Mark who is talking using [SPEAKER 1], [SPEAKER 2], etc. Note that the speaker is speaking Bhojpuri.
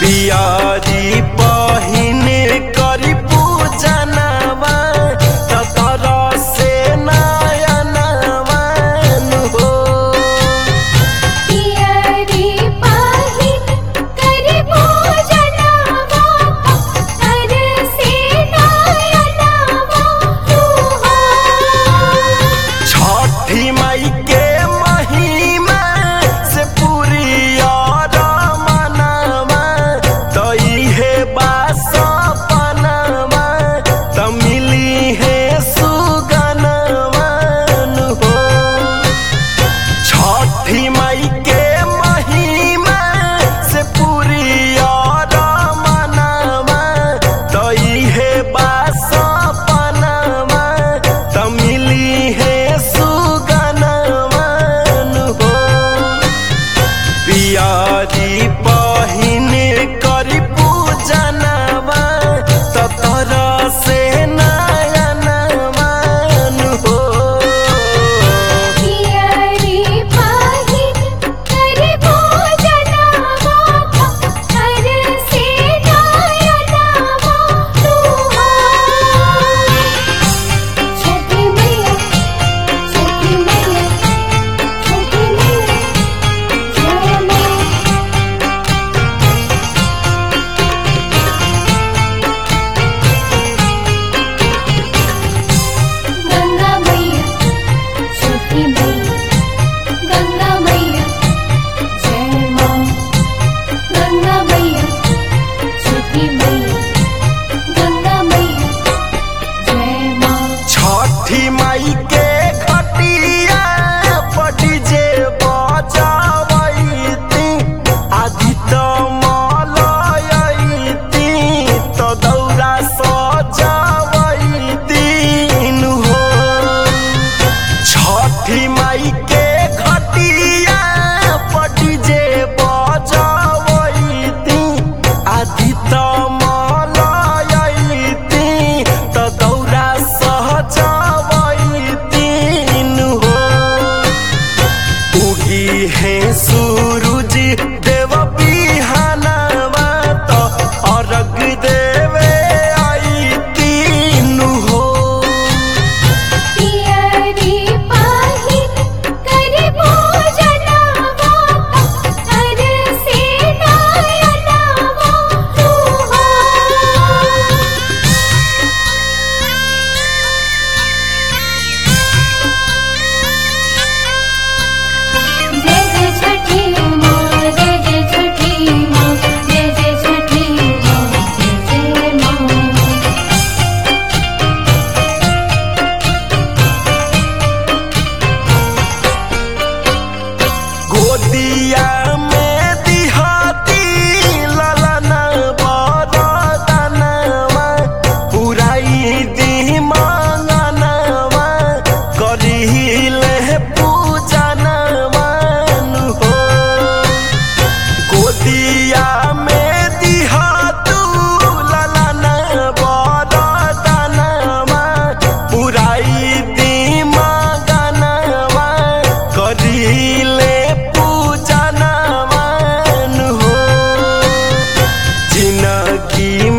[SPEAKER 1] पियारी पहिने करी पूजनवा ततर से नयनवा हो
[SPEAKER 2] पियरी पाहिन करि पूजनवा कर से नयनवा तुहा
[SPEAKER 1] छठी माई के महिमा से पूरी और मनवा तो इहे बास पनवा तो मिली है सुगनवन हो छठी माई के महिमा से पूरी और मनवा तो इहे बास पनवा तो मिली है सुगनवन हो पियारी पहिने करी पूजनवा ततर से नयनवन हो
[SPEAKER 2] पियरी पाहिन करि पूजनवा कर से नयनवा तुहा छठी मैया छठी मैया छठी मैया जय मां गंगा मैया छठी मैया गंगा मैया जय मां गंगा मैया छठी मैया गंगा मैया जय मां
[SPEAKER 1] छठी माई के खटिया पटी जे बजावैती आदि त मलयैती त दौरा सजावैती हो छठी माई के खटिया पटी जे बजावैती आदि त मलयैती त दौरा सहजावैती हो उगी है सूरज देव बिहानवा तो अर्घ देवे आई तीन हो
[SPEAKER 2] पियरी पाहिन करि पूजनवा कर से नयनवा तुहा जय जय छठी माँ जय जय छठी माँ जय जय छठी माँ जय जय माँ
[SPEAKER 1] गोदिया में दिहाती ललन बरदनवा पुराई दी मांगनवा करिले पूजनवन हो गोदिया में दिहातू ललन बरदनवा पुराई दी मांगनवा करिले पूजनवन हो जिनगी